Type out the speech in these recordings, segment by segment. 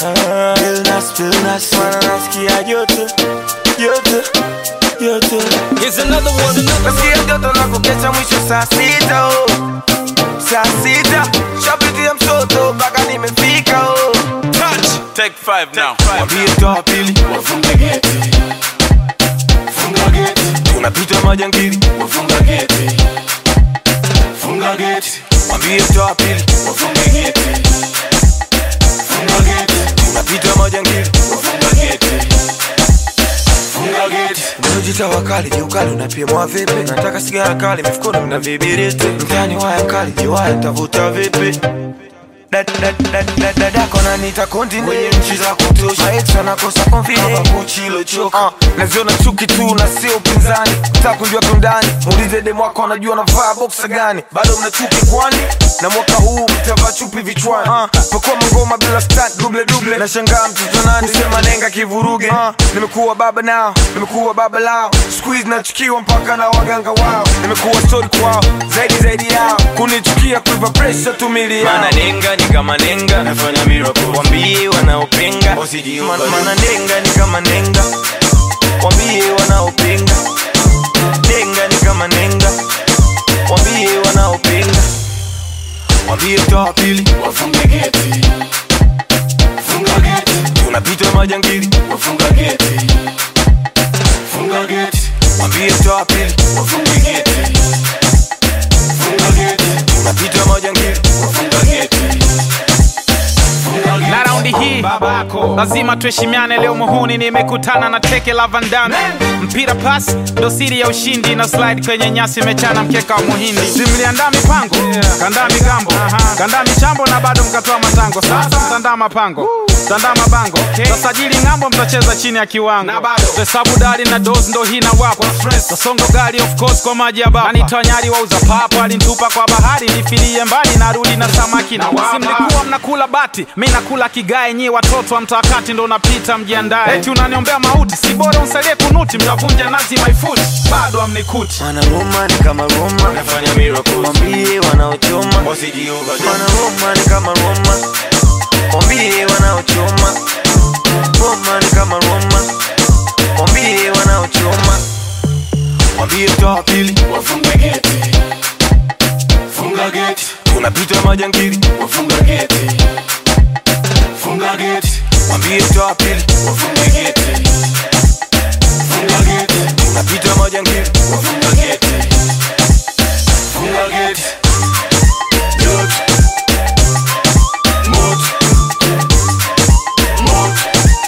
Billnas, billnas, mana nasikia joto, joto, joto. Here's another one. Nasikia joto na kukesha mwisho saa sita oh. Saa sita shapitia msoto mpaka nimefika oh. Touch. Take five now. Mwambie toa pili Wafunge geti, funga geti, tunapita majangili wafunga geti, funga geti, Mwambie toa pili wafunge geti, funga geti, tunapita majangili wafunga geti, funga geti. Unajita wakali jiukali unapimwa vipi? Nataka sigara kali mifukoni mna vibiriti mtani waya kali jiwaya tavuta vipi? Dad- dad- dad- dad- Dadako nanita continent kwenye nchi za kutosha Maex wanakosa confidence kama Gucci ilochoka uh, naziona chuki tu na sio upinzani Nataka kujua kiundani muulize demu wako anajua navaa boxa gani bado mna chuki kwani na mwaka huu mtavaa chupi vichwani uh, pakua mangoma bila stunt duble duble nashangaa mtoto nani sema nenga kivuruge uh, nimekuwa baba nao nimekuwa baba lao squeeze nachukiwa mpaka na waganga wao nimekuwa story kwao zaidi zaidi yao kunichukia kuiva pressure tumili yao Mana nenga ni kama nenga. nafanya miracle Wambie wanaopinga. Man- mana nenga ni kama nenga wambie wanaopinga nenga ni kama nenga wambie wanaopinga wambie toa pili Wafunge geti, funga geti, tunapita majangili wafunga geti, funga geti, wambie toa pili wafunge geti, funga geti, tunapita majangili wafunga geti, funga geti. na raundi hii lazima tuheshimiane leo muhuni nimekutana na teke la vandame mpira pas ndo siri ya ushindi na slide kwenye nyasi imechana mkeka wa muhindi simliandaa mipango kandaa migambo kandaa michambo na bado mkatoa matango sasa mtandaa mapango mtandaa mabango tasajili ng'ambo mtacheza chini ya kiwango hesabu dali na dos ndo hii na wapo tasongo gari of course kwa maji ya baba nanitoa nyari wauza papo alinitupa kwa bahari nifilie mbali narudi na samaki na si mlikuwa mnakula bati mi nakula kigae nyi watoto wa mtaakati ndo unapita mjiandae eti unaniombea mauti si bora unsalie kunuti mtavunja nazi maifuti bado amnikuti Mana Roma ni kama Roma Nafanya miracles. Wambie wanaochoma Wasijiuva. Mana Roma ni kama Roma Wambie wanaochoma Roma ni kama Roma Wambie wanaochoma Wambie toa pili Wafunge geti, funga geti, tunapita majangili wafunga geti, funga geti, Wambie toa pili wafunge geti, funga geti, tunapita majangili wafunga geti, funga geti. Yote, moto, moto,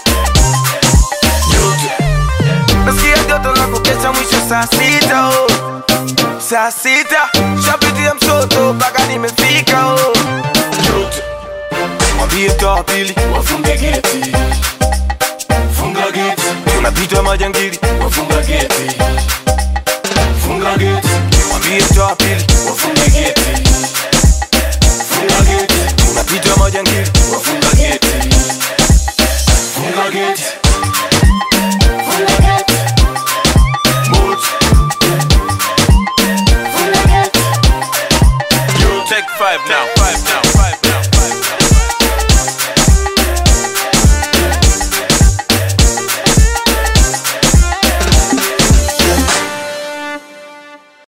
yote. Nasikia joto la kukesha mwisho saa sita oh. Saa sita shapitia msoto mpaka nimefika oh. Yote, Wambie toa pili wafunge geti, funga geti, tunapita majangili wafunga geti, funga geti, Wambie toa pili wafunge geti, funga geti, tunapita majangili wafunga geti, funga geti, funga geti, moto, funga geti. Take five now. Five now.